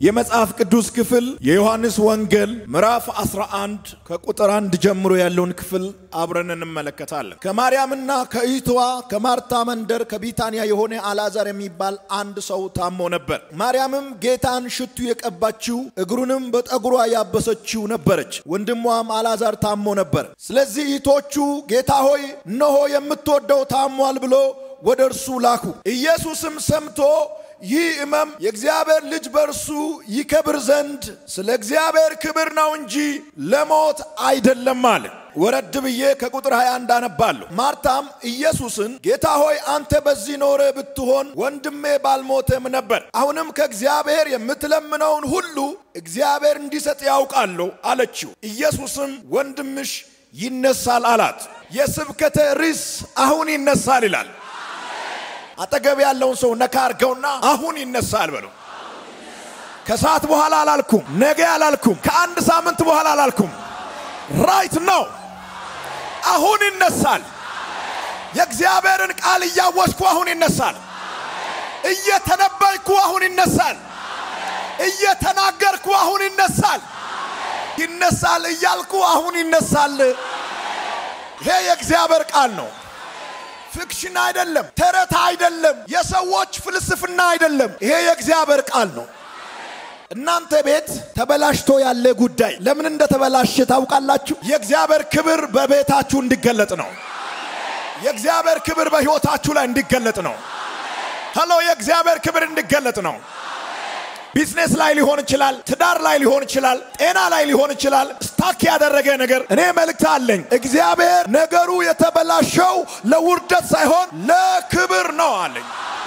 የመጽሐፍ ቅዱስ ክፍል የዮሐንስ ወንጌል ምዕራፍ 11 ከቁጥር አንድ ጀምሮ ያለውን ክፍል አብረን እንመለከታለን። ከማርያምና ከእህቷ ከማርታ መንደር ከቢታንያ የሆነ አልዓዛር የሚባል አንድ ሰው ታሞ ነበር። ማርያምም ጌታን ሽቱ የቀባችው እግሩንም በጠጉሯ ያበሰችው ነበረች። ወንድሟም አልዓዛር ታሞ ነበር። ስለዚህ እህቶቹ ጌታ ሆይ እነሆ የምትወደው ታሟል ብሎ ወደ እርሱ ላኩ። ኢየሱስም ሰምቶ ይህ ሕመም የእግዚአብሔር ልጅ በእርሱ ይከብር ዘንድ ስለ እግዚአብሔር ክብር ነው እንጂ ለሞት አይደለም አለ። ወረድ ብዬ ከቁጥር 21 አነባለሁ። ማርታም ኢየሱስን ጌታ ሆይ አንተ በዚህ ኖረ ብትሆን ወንድሜ ባልሞተም ነበር። አሁንም ከእግዚአብሔር የምትለምነውን ሁሉ እግዚአብሔር እንዲሰጥ ያውቃለሁ አለችው። ኢየሱስም ወንድምሽ ይነሳል አላት። የስብከተ ርዕስ አሁን ይነሳል ይላል። አጠገብ ያለውን ሰው ነካ አርገውና አሁን ይነሳል በለው። ከሰዓት በኋላ አላልኩም፣ ነገ አላልኩም፣ ከአንድ ሳምንት በኋላ አላልኩም። ራይት ነው። አሁን ይነሳል። የእግዚአብሔርን ቃል እያወጅኩ አሁን ይነሳል። እየተነበይኩ አሁን ይነሳል። እየተናገርኩ አሁን ይነሳል። ይነሳል እያልኩ አሁን ይነሳል። ይሄ የእግዚአብሔር ቃል ነው። ፊክሽን አይደለም፣ ተረት አይደለም፣ የሰዎች ፍልስፍና አይደለም። ይሄ የእግዚአብሔር ቃል ነው። እናንተ ቤት ተበላሽቶ ያለ ጉዳይ ለምን እንደተበላሸ ታውቃላችሁ? የእግዚአብሔር ክብር በቤታችሁ እንዲገለጥ ነው። የእግዚአብሔር ክብር በሕይወታችሁ ላይ እንዲገለጥ ነው። ሄሎ፣ የእግዚአብሔር ክብር እንዲገለጥ ነው። ቢዝነስ ላይ ሊሆን ይችላል፣ ትዳር ላይ ሊሆን ይችላል፣ ጤና ላይ ሊሆን ይችላል። ስታክ ያደረገ ነገር እኔ መልእክት አለኝ። እግዚአብሔር ነገሩ የተበላሸው ለውርደት ሳይሆን ለክብር ነው አለኝ።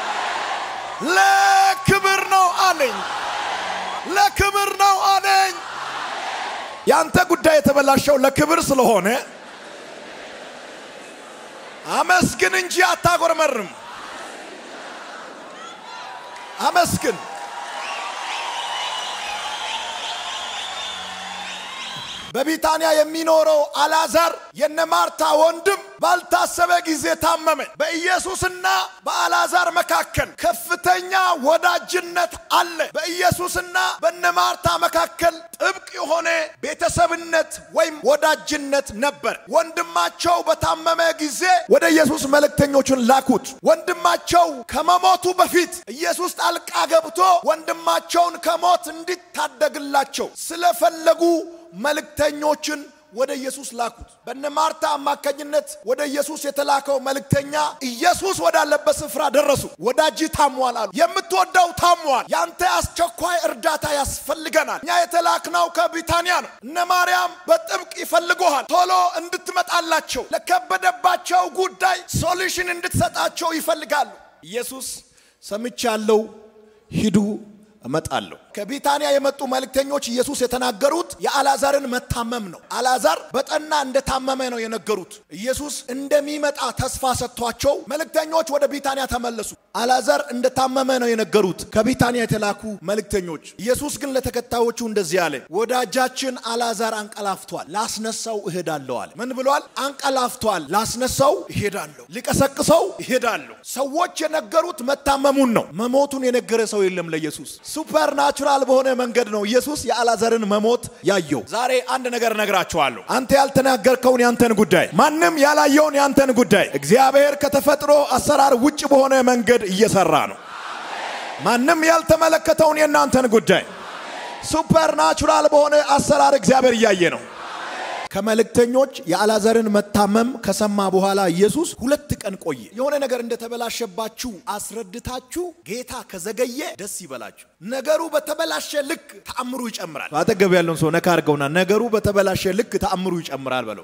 ለክብር ነው አለኝ። ለክብር ነው አለኝ። ያንተ ጉዳይ የተበላሸው ለክብር ስለሆነ አመስግን እንጂ አታጎርመርም። አመስግን። በቢታንያ የሚኖረው አልዓዛር የነ ማርታ ወንድም ባልታሰበ ጊዜ ታመመ። በኢየሱስና በአልዓዛር መካከል ከፍተኛ ወዳጅነት አለ። በኢየሱስና በነ ማርታ መካከል ጥብቅ የሆነ ቤተሰብነት ወይም ወዳጅነት ነበር። ወንድማቸው በታመመ ጊዜ ወደ ኢየሱስ መልእክተኞቹን ላኩት። ወንድማቸው ከመሞቱ በፊት ኢየሱስ ጣልቃ ገብቶ ወንድማቸውን ከሞት እንዲታደግላቸው ስለፈለጉ መልእክተኞችን ወደ ኢየሱስ ላኩት። በነ ማርታ አማካኝነት ወደ ኢየሱስ የተላከው መልእክተኛ ኢየሱስ ወዳለበት ስፍራ ደረሱ። ወዳጅ ታሟል አሉ። የምትወደው ታሟል፣ ያንተ አስቸኳይ እርዳታ ያስፈልገናል። እኛ የተላክነው ከቢታንያ ነው። እነ ማርያም በጥብቅ ይፈልጉሃል። ቶሎ እንድትመጣላቸው፣ ለከበደባቸው ጉዳይ ሶሉሽን እንድትሰጣቸው ይፈልጋሉ። ኢየሱስ ሰምቻለሁ፣ ሂዱ እመጣለሁ። ከቢታንያ የመጡ መልእክተኞች ኢየሱስ የተናገሩት የአልዓዛርን መታመም ነው። አልዓዛር በጠና እንደታመመ ነው የነገሩት። ኢየሱስ እንደሚመጣ ተስፋ ሰጥቷቸው መልእክተኞች ወደ ቢታንያ ተመለሱ። አልዓዛር እንደታመመ ነው የነገሩት ከቢታንያ የተላኩ መልእክተኞች። ኢየሱስ ግን ለተከታዮቹ እንደዚህ አለ፣ ወዳጃችን አልዓዛር አንቀላፍቷል፣ ላስነሳው እሄዳለሁ አለ። ምን ብሏል? አንቀላፍቷል፣ ላስነሳው እሄዳለሁ፣ ሊቀሰቅሰው እሄዳለሁ። ሰዎች የነገሩት መታመሙን ነው። መሞቱን የነገረ ሰው የለም ለኢየሱስ ሱፐር ናቹራል በሆነ መንገድ ነው ኢየሱስ የአልዓዛርን መሞት ያየው። ዛሬ አንድ ነገር እነግራችኋለሁ። አንተ ያልተናገርከውን ያንተን ጉዳይ፣ ማንም ያላየውን ያንተን ጉዳይ እግዚአብሔር ከተፈጥሮ አሰራር ውጭ በሆነ መንገድ እየሰራ ነው። ማንም ያልተመለከተውን የእናንተን ጉዳይ ሱፐር ናቹራል በሆነ አሰራር እግዚአብሔር እያየ ነው። ከመልእክተኞች የአልዓዛርን መታመም ከሰማ በኋላ ኢየሱስ ሁለት ቀን ቆየ። የሆነ ነገር እንደተበላሸባችሁ አስረድታችሁ ጌታ ከዘገየ ደስ ይበላችሁ። ነገሩ በተበላሸ ልክ ተአምሩ ይጨምራል። አጠገብ ያለውን ሰው ነካ አድርገውና ነገሩ በተበላሸ ልክ ተአምሩ ይጨምራል በለው።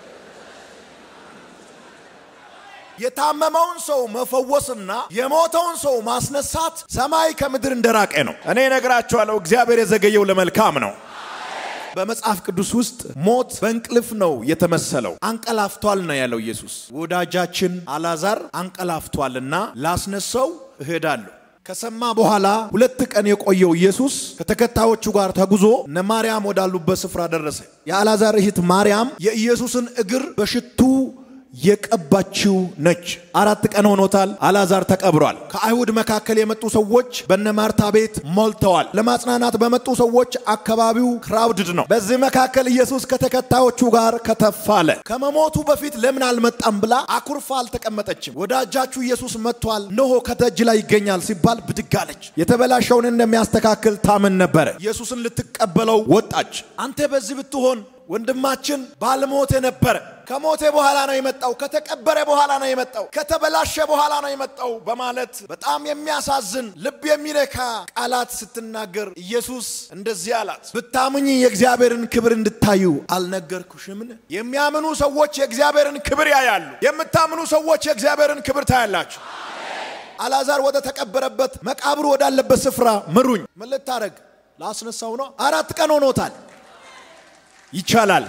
የታመመውን ሰው መፈወስና የሞተውን ሰው ማስነሳት ሰማይ ከምድር እንደራቀ ነው። እኔ እነግራችኋለሁ፣ እግዚአብሔር የዘገየው ለመልካም ነው። በመጽሐፍ ቅዱስ ውስጥ ሞት በእንቅልፍ ነው የተመሰለው። አንቀላፍቷል ነው ያለው ኢየሱስ። ወዳጃችን አልዓዛር አንቀላፍቷልና ላስነሳው እሄዳለሁ። ከሰማ በኋላ ሁለት ቀን የቆየው ኢየሱስ ከተከታዮቹ ጋር ተጉዞ እነ ማርያም ወዳሉበት ስፍራ ደረሰ። የአልዓዛር እህት ማርያም የኢየሱስን እግር በሽቱ የቀባችው ነች። አራት ቀን ሆኖታል። አልዓዛር ተቀብሯል። ከአይሁድ መካከል የመጡ ሰዎች በነ ማርታ ቤት ሞልተዋል። ለማጽናናት በመጡ ሰዎች አካባቢው ክራውድድ ነው። በዚህ መካከል ኢየሱስ ከተከታዮቹ ጋር ከተፍ አለ። ከመሞቱ በፊት ለምን አልመጣም ብላ አኩርፋ አልተቀመጠችም። ወዳጃችሁ ኢየሱስ መጥቷል፣ እነሆ ከደጅ ላይ ይገኛል ሲባል ብድግ አለች። የተበላሸውን እንደሚያስተካክል ታምን ነበረ። ኢየሱስን ልትቀበለው ወጣች። አንተ በዚህ ብትሆን ወንድማችን ባልሞተ ነበረ። ከሞተ በኋላ ነው የመጣው፣ ከተቀበረ በኋላ ነው የመጣው፣ ከተበላሸ በኋላ ነው የመጣው በማለት በጣም የሚያሳዝን ልብ የሚነካ ቃላት ስትናገር ኢየሱስ እንደዚህ አላት፣ ብታምኝ የእግዚአብሔርን ክብር እንድታዩ አልነገርኩሽምን? የሚያምኑ ሰዎች የእግዚአብሔርን ክብር ያያሉ። የምታምኑ ሰዎች የእግዚአብሔርን ክብር ታያላችሁ። አልዓዛር ወደ ተቀበረበት መቃብሩ ወዳለበት ስፍራ ምሩኝ። ምን ልታደርግ? ላስነሳው ነው። አራት ቀን ሆኖታል። ይቻላል።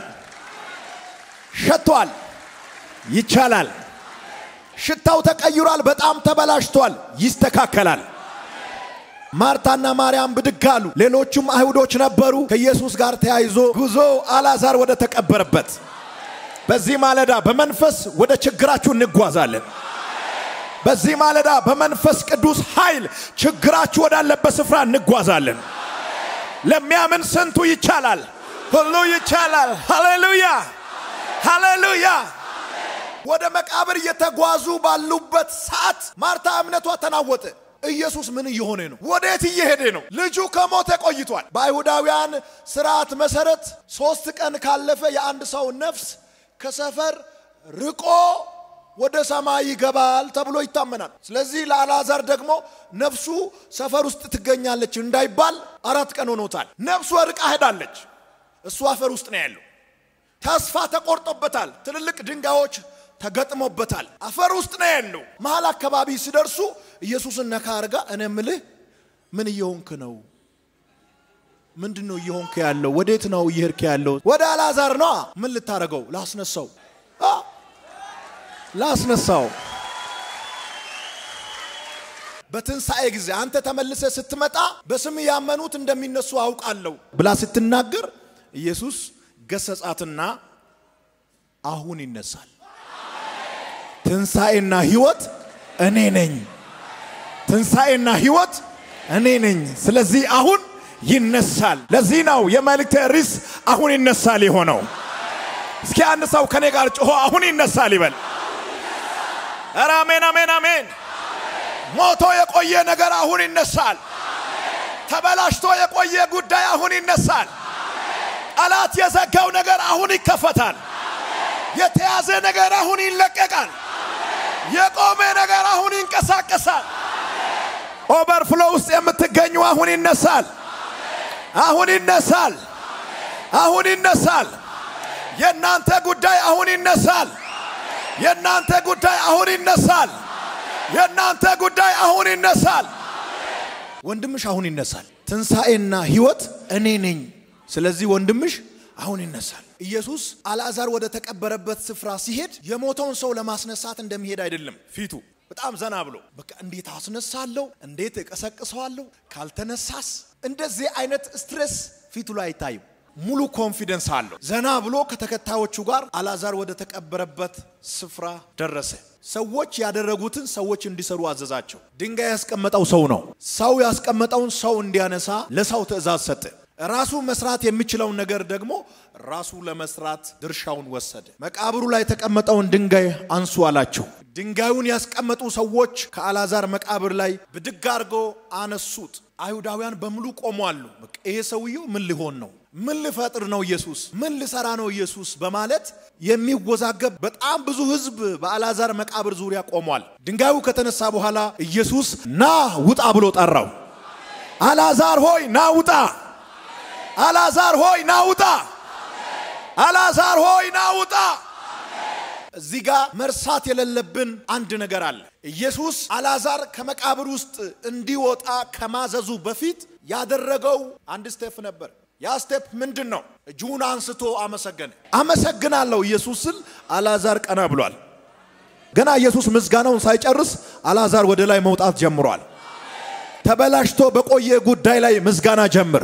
ሸቷል። ይቻላል። ሽታው ተቀይሯል። በጣም ተበላሽቷል። ይስተካከላል። ማርታና ማርያም ብድግ አሉ። ሌሎቹም አይሁዶች ነበሩ። ከኢየሱስ ጋር ተያይዞ ጉዞ አልዓዛር ወደ ተቀበረበት። በዚህ ማለዳ በመንፈስ ወደ ችግራችሁ እንጓዛለን። በዚህ ማለዳ በመንፈስ ቅዱስ ኃይል ችግራችሁ ወዳለበት ስፍራ እንጓዛለን። ለሚያምን ስንቱ ይቻላል። ሁሉ ይቻላል። ሃሌሉያ ሃሌሉያ። ወደ መቃብር እየተጓዙ ባሉበት ሰዓት ማርታ እምነቷ ተናወጠ። ኢየሱስ ምን እየሆነ ነው? ወዴት እየሄደ ነው? ልጁ ከሞተ ቆይቷል። በአይሁዳውያን ስርዓት መሰረት ሶስት ቀን ካለፈ የአንድ ሰው ነፍስ ከሰፈር ርቆ ወደ ሰማይ ይገባል ተብሎ ይታመናል። ስለዚህ ለአልዓዛር ደግሞ ነፍሱ ሰፈር ውስጥ ትገኛለች እንዳይባል አራት ቀን ሆኖታል። ነፍሱ ርቃ ሄዳለች። እሱ አፈር ውስጥ ነው ያለው። ተስፋ ተቆርጦበታል። ትልልቅ ድንጋዮች ተገጥሞበታል። አፈር ውስጥ ነው ያለው። መሀል አካባቢ ሲደርሱ ኢየሱስን ነካ አርጋ እኔ ምልህ ምን እየሆንክ ነው? ምንድን ነው እየሆንክ ያለው? ወዴት ነው እየሄድክ ያለው? ወደ አልዓዛር ነዋ። ምን ልታደርገው? ላስነሳው አ ላስነሳው በትንሣኤ ጊዜ አንተ ተመልሰ ስትመጣ በስም ያመኑት እንደሚነሱ አውቃለሁ ብላ ስትናገር ኢየሱስ ገሰጻትና አሁን ይነሳል። ትንሣኤና ሕይወት እኔ ነኝ። ትንሣኤና ሕይወት እኔ ነኝ። ስለዚህ አሁን ይነሳል። ለዚህ ነው የመልእክቴ ርዕስ አሁን ይነሳል የሆነው። እስኪ አንድ ሰው ከኔ ጋር ጮሆ አሁን ይነሳል ይበል። ኧረ አሜን፣ አሜን፣ አሜን። ሞቶ የቆየ ነገር አሁን ይነሳል። ተበላሽቶ የቆየ ጉዳይ አሁን ይነሳል። ጠላት የዘጋው ነገር አሁን ይከፈታል። የተያዘ ነገር አሁን ይለቀቃል። የቆመ ነገር አሁን ይንቀሳቀሳል። ኦቨርፍሎ ውስጥ የምትገኙ አሁን ይነሳል። አሁን ይነሳል። አሁን ይነሳል። የእናንተ ጉዳይ አሁን ይነሳል። የእናንተ ጉዳይ አሁን ይነሳል። የእናንተ ጉዳይ አሁን ይነሳል። ወንድምሽ አሁን ይነሳል። ትንሣኤና ሕይወት እኔ ነኝ። ስለዚህ ወንድምሽ አሁን ይነሳል። ኢየሱስ አልዓዛር ወደ ተቀበረበት ስፍራ ሲሄድ የሞተውን ሰው ለማስነሳት እንደሚሄድ አይደለም። ፊቱ በጣም ዘና ብሎ በቃ እንዴት አስነሳለሁ፣ እንዴት እቀሰቅሰዋለሁ፣ ካልተነሳስ እንደዚህ አይነት ስትሬስ ፊቱ ላይ አይታይም። ሙሉ ኮንፊደንስ አለው። ዘና ብሎ ከተከታዮቹ ጋር አልዓዛር ወደ ተቀበረበት ስፍራ ደረሰ። ሰዎች ያደረጉትን ሰዎች እንዲሰሩ አዘዛቸው። ድንጋይ ያስቀመጠው ሰው ነው። ሰው ያስቀመጠውን ሰው እንዲያነሳ ለሰው ትእዛዝ ሰጠ። ራሱ መስራት የሚችለውን ነገር ደግሞ ራሱ ለመስራት ድርሻውን ወሰደ። መቃብሩ ላይ የተቀመጠውን ድንጋይ አንሱ አላቸው። ድንጋዩን ያስቀመጡ ሰዎች ከአልዓዛር መቃብር ላይ ብድግ አድርጎ አነሱት። አይሁዳውያን በሙሉ ቆሟሉ። በቃ ይሄ ሰውየው ምን ሊሆን ነው? ምን ሊፈጥር ነው? ኢየሱስ ምን ሊሰራ ነው? ኢየሱስ በማለት የሚወዛገብ በጣም ብዙ ሕዝብ በአልዓዛር መቃብር ዙሪያ ቆሟል። ድንጋዩ ከተነሳ በኋላ ኢየሱስ ና ውጣ ብሎ ጠራው። አልዓዛር ሆይ ና ውጣ አልዓዛር ሆይ ና ውጣ! አልዓዛር ሆይ ና ውጣ! እዚህ ጋር መርሳት የሌለብን አንድ ነገር አለ። ኢየሱስ አልዓዛር ከመቃብር ውስጥ እንዲወጣ ከማዘዙ በፊት ያደረገው አንድ ስቴፕ ነበር። ያ ስቴፕ ምንድን ነው? እጁን አንስቶ አመሰገነ። አመሰግናለሁ ኢየሱስ ስል አልዓዛር ቀና ብሏል። ገና ኢየሱስ ምስጋናውን ሳይጨርስ አልዓዛር ወደ ላይ መውጣት ጀምሯል። ተበላሽቶ በቆየ ጉዳይ ላይ ምስጋና ጀምር።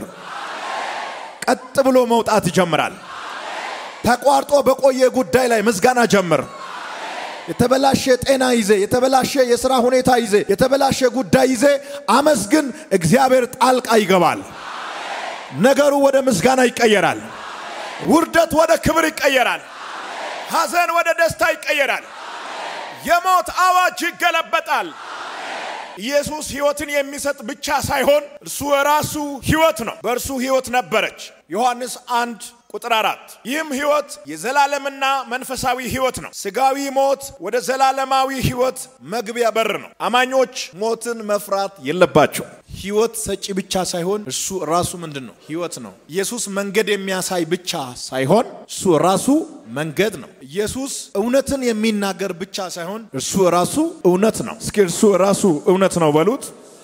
ቀጥ ብሎ መውጣት ይጀምራል። ተቋርጦ በቆየ ጉዳይ ላይ ምስጋና ጀምር። የተበላሸ ጤና ይዜ፣ የተበላሸ የሥራ ሁኔታ ይዜ፣ የተበላሸ ጉዳይ ይዜ አመስግን። እግዚአብሔር ጣልቃ ይገባል። ነገሩ ወደ ምስጋና ይቀየራል። ውርደት ወደ ክብር ይቀየራል። ሐዘን ወደ ደስታ ይቀየራል። የሞት አዋጅ ይገለበጣል። ኢየሱስ ሕይወትን የሚሰጥ ብቻ ሳይሆን እርሱ ራሱ ሕይወት ነው። በእርሱ ሕይወት ነበረች። ዮሐንስ አንድ ቁጥር አራት ይህም ሕይወት የዘላለምና መንፈሳዊ ሕይወት ነው። ስጋዊ ሞት ወደ ዘላለማዊ ሕይወት መግቢያ በር ነው። አማኞች ሞትን መፍራት የለባቸው። ሕይወት ሰጪ ብቻ ሳይሆን እርሱ ራሱ ምንድን ነው? ሕይወት ነው። ኢየሱስ መንገድ የሚያሳይ ብቻ ሳይሆን እሱ ራሱ መንገድ ነው። ኢየሱስ እውነትን የሚናገር ብቻ ሳይሆን እርሱ ራሱ እውነት ነው። እስኪ እርሱ ራሱ እውነት ነው በሉት።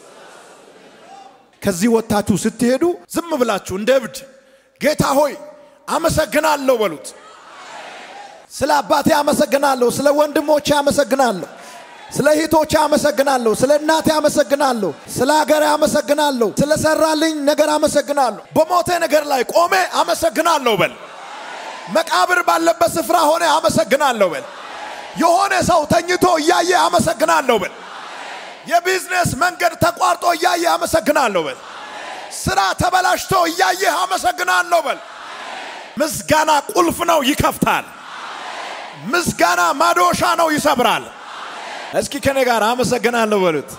ከዚህ ወጥታችሁ ስትሄዱ ዝም ብላችሁ እንደ እብድ ጌታ ሆይ አመሰግናለሁ በሉት። ስለ አባቴ አመሰግናለሁ፣ ስለ ወንድሞቼ አመሰግናለሁ፣ ስለ እህቶቼ አመሰግናለሁ፣ ስለ እናቴ አመሰግናለሁ፣ ስለ ሀገሬ አመሰግናለሁ፣ ስለ ሰራልኝ ነገር አመሰግናለሁ። በሞቴ ነገር ላይ ቆሜ አመሰግናለሁ በል። መቃብር ባለበት ስፍራ ሆነ አመሰግናለሁ በል። የሆነ ሰው ተኝቶ እያየ አመሰግናለሁ በል። የቢዝነስ መንገድ ተቋርጦ እያየ አመሰግናለሁ በል። ስራ ተበላሽቶ እያየህ አመሰግናለሁ በል። ምስጋና ቁልፍ ነው፣ ይከፍታል። ምስጋና ማዶሻ ነው፣ ይሰብራል። እስኪ ከኔ ጋር አመሰግናለሁ በሉት።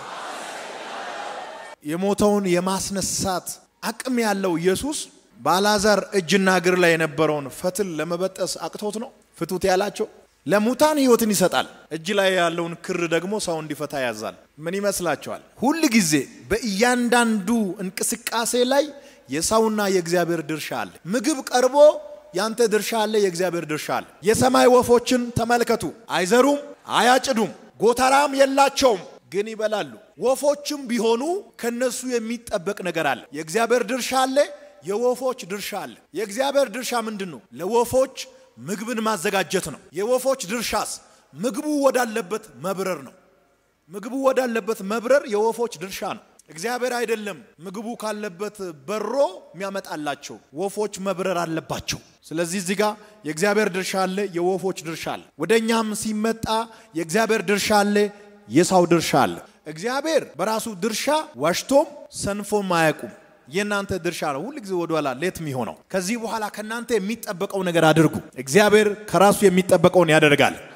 የሞተውን የማስነሳት አቅም ያለው ኢየሱስ በአልዓዛር እጅና እግር ላይ የነበረውን ፈትል ለመበጠስ አቅቶት ነው ፍቱት ያላቸው። ለሙታን ህይወትን ይሰጣል። እጅ ላይ ያለውን ክር ደግሞ ሰው እንዲፈታ ያዛል። ምን ይመስላችኋል? ሁል ጊዜ በእያንዳንዱ እንቅስቃሴ ላይ የሰውና የእግዚአብሔር ድርሻ አለ። ምግብ ቀርቦ ያንተ ድርሻ አለ፣ የእግዚአብሔር ድርሻ አለ። የሰማይ ወፎችን ተመልከቱ። አይዘሩም፣ አያጭዱም፣ ጎተራም የላቸውም፣ ግን ይበላሉ። ወፎችም ቢሆኑ ከነሱ የሚጠበቅ ነገር አለ። የእግዚአብሔር ድርሻ አለ፣ የወፎች ድርሻ አለ። የእግዚአብሔር ድርሻ ምንድን ነው? ለወፎች ምግብን ማዘጋጀት ነው። የወፎች ድርሻስ ምግቡ ወዳለበት መብረር ነው። ምግቡ ወዳለበት መብረር የወፎች ድርሻ ነው። እግዚአብሔር አይደለም ምግቡ ካለበት በሮ የሚያመጣላቸው፣ ወፎች መብረር አለባቸው። ስለዚህ እዚህ ጋር የእግዚአብሔር ድርሻ አለ፣ የወፎች ድርሻ አለ። ወደ እኛም ሲመጣ የእግዚአብሔር ድርሻ አለ፣ የሰው ድርሻ አለ። እግዚአብሔር በራሱ ድርሻ ዋሽቶም ሰንፎም አያውቁም። የእናንተ ድርሻ ነው ሁል ጊዜ ወደኋላ ሌት የሚሆነው። ከዚህ በኋላ ከእናንተ የሚጠበቀው ነገር አድርጉ። እግዚአብሔር ከራሱ የሚጠበቀውን ያደርጋል።